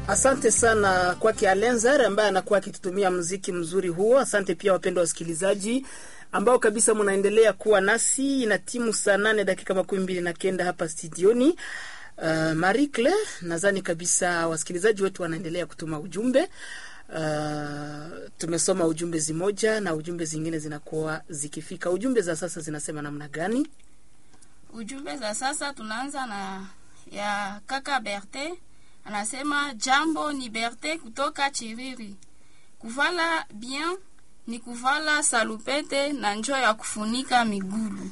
Asante sana kwake Alenzer ambaye anakuwa akitutumia muziki mzuri huo. Asante pia wapendwa wasikilizaji ambao kabisa mnaendelea kuwa nasi. Ina timu saa nane dakika makumi mbili na kenda hapa studioni. Uh, Marie Claire, nadhani kabisa wasikilizaji wetu wanaendelea kutuma ujumbe. Uh, tumesoma ujumbe zimoja na ujumbe zingine zinakuwa zikifika. Ujumbe za sasa zinasema namna gani? Ujumbe za sasa tunaanza na ya kaka Berte anasema jambo ni Berte kutoka Chiriri. Kuvala bien ni kuvala salupete na njo ya kufunika migulu.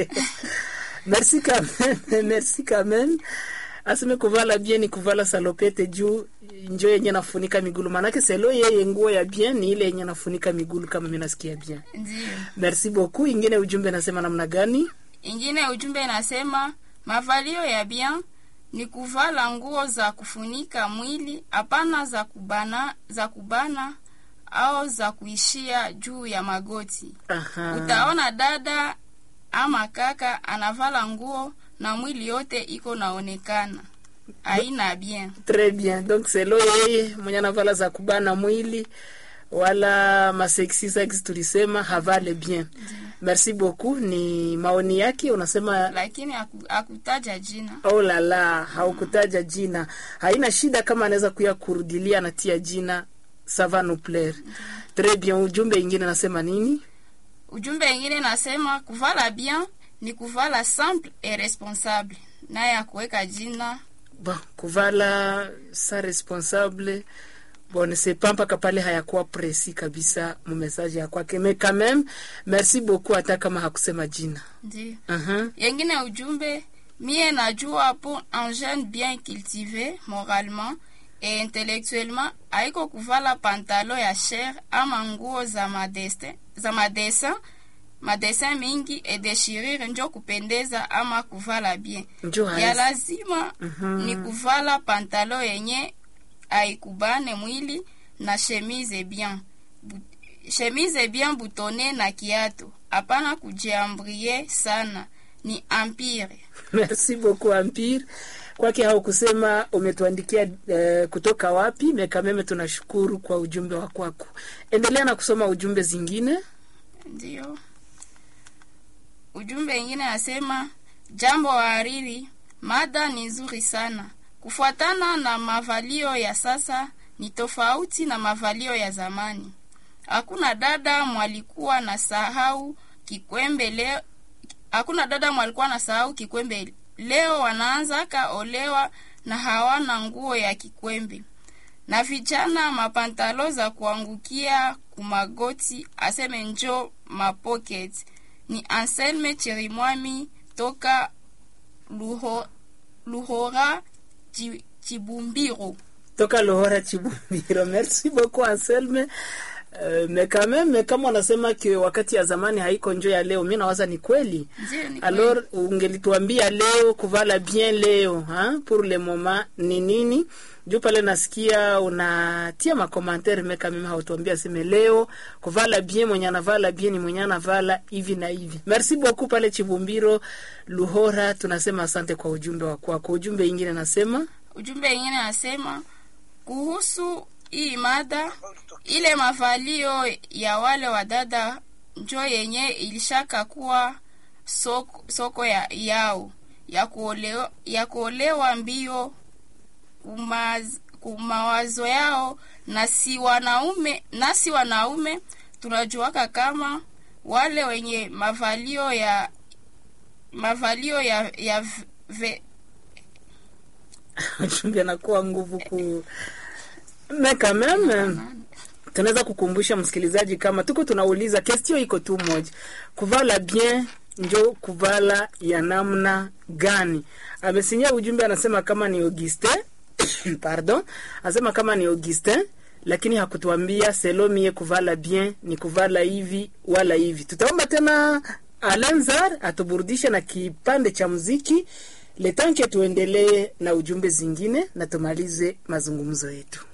merci quand même, merci quand même. Aseme kuvala bien ni kuvala salopete juu njo yenye nafunika migulu, manake selo yeye nguo ya bien ni ile yenye nafunika migulu, kama mimi nasikia bien. Ndio. Merci beaucoup. Ingine ujumbe nasema namna gani? Ingine ujumbe inasema mavalio ya bien ni kuvala nguo za kufunika mwili, hapana za kubana, za kubana au za kuishia juu ya magoti. Aha. Utaona dada ama kaka anavala nguo na mwili yote iko naonekana, haina bien. Très bien. Donc selo yeye mwenye anavala za kubana mwili wala masexy sex tulisema havale bien. Merci beaucoup. Ni maoni yake, unasema Lakini haku- hakutaja jina. Oh la la, haukutaja jina. Haina shida kama anaweza kuya kurudilia anatia jina ça va nous plaire. Très bien. Ujumbe ingine nasema nini? Ujumbe ingine nasema kuvala bien ni kuvala simple et responsable, naye akuweka jina Bon, kuvala sa responsable bon ne sais pas mpaka pale hayakuwa presi kabisa mu message ya kwake, mais quand même merci beaucoup, hata kama hakusema jina. ndio. uh Yengine ujumbe mie najua pour un jeune bien cultivé moralement et intellectuellement haiko kuvala pantalo ya cher ama nguo za madestin za madesin madesin mingi et déchirure njo kupendeza ama kuvala bien Njo ya haya. lazima ni kuvala pantalo yenye aikubane mwili na chemise bien Bu- chemise bien butone na kiatu hapana kujiambrie sana ni empire Merci beaucoup Empire. Kwake haukusema umetuandikia eh, kutoka wapi, mekameme tunashukuru kwa ujumbe wa kwako. Endelea na kusoma ujumbe zingine. ndio ujumbe ingine nasema jambo wahariri mada ni nzuri sana kufuatana na mavalio ya sasa ni tofauti na mavalio ya zamani hakuna dada mwalikuwa na sahau kikwembe leo hakuna dada mwalikuwa na sahau kikwembe leo wanaanzaka olewa na hawana nguo ya kikwembe na vijana mapantalo za kuangukia kumagoti aseme njo mapocket ni Anselme Chirimwami toka Luho, Luhora Chi- Chibumbiro. toka Lohora Chibumbiro. Merci beaucoup Anselme. Uh, me quand même kama wanasema ke wakati ya zamani haiko njo ya leo, mi nawaza ni kweli. Ndiyo, ni Alors ungelituambia leo kuvala bien leo ha? pour le moment ni nini? Juu pale nasikia unatia makomantere meka mimi hautuambia seme leo kuvala bien, mwenye anavala bien ni mwenye anavala hivi na hivi. Merci beaucoup pale Chibumbiro Luhora, tunasema asante kwa ujumbe wa kwako. Ujumbe ingine nasema Ujumbe ingine nasema kuhusu hii mada, ile mavalio ya wale wadada njo yenye ilishaka kuwa soko, soko ya, yao ya kuolewa, ya kuolewa mbio kumaz, kumawazo yao, na si wanaume nasi wanaume tunajuaka kama wale wenye mavalio ya mavalio ya, ya ve, ujumbe anakuwa nguvu ku me quand même tunaweza kukumbusha msikilizaji kama tuko tunauliza kestio iko tu moja kuvala bien njo kuvala ya namna gani amesinyia ujumbe anasema kama ni augustin pardon anasema kama ni augustin lakini hakutuambia selomie kuvala bien ni kuvala hivi wala hivi tutaomba tena alenzar atuburudishe na kipande cha muziki letanke tuendelee na ujumbe zingine na tumalize mazungumzo yetu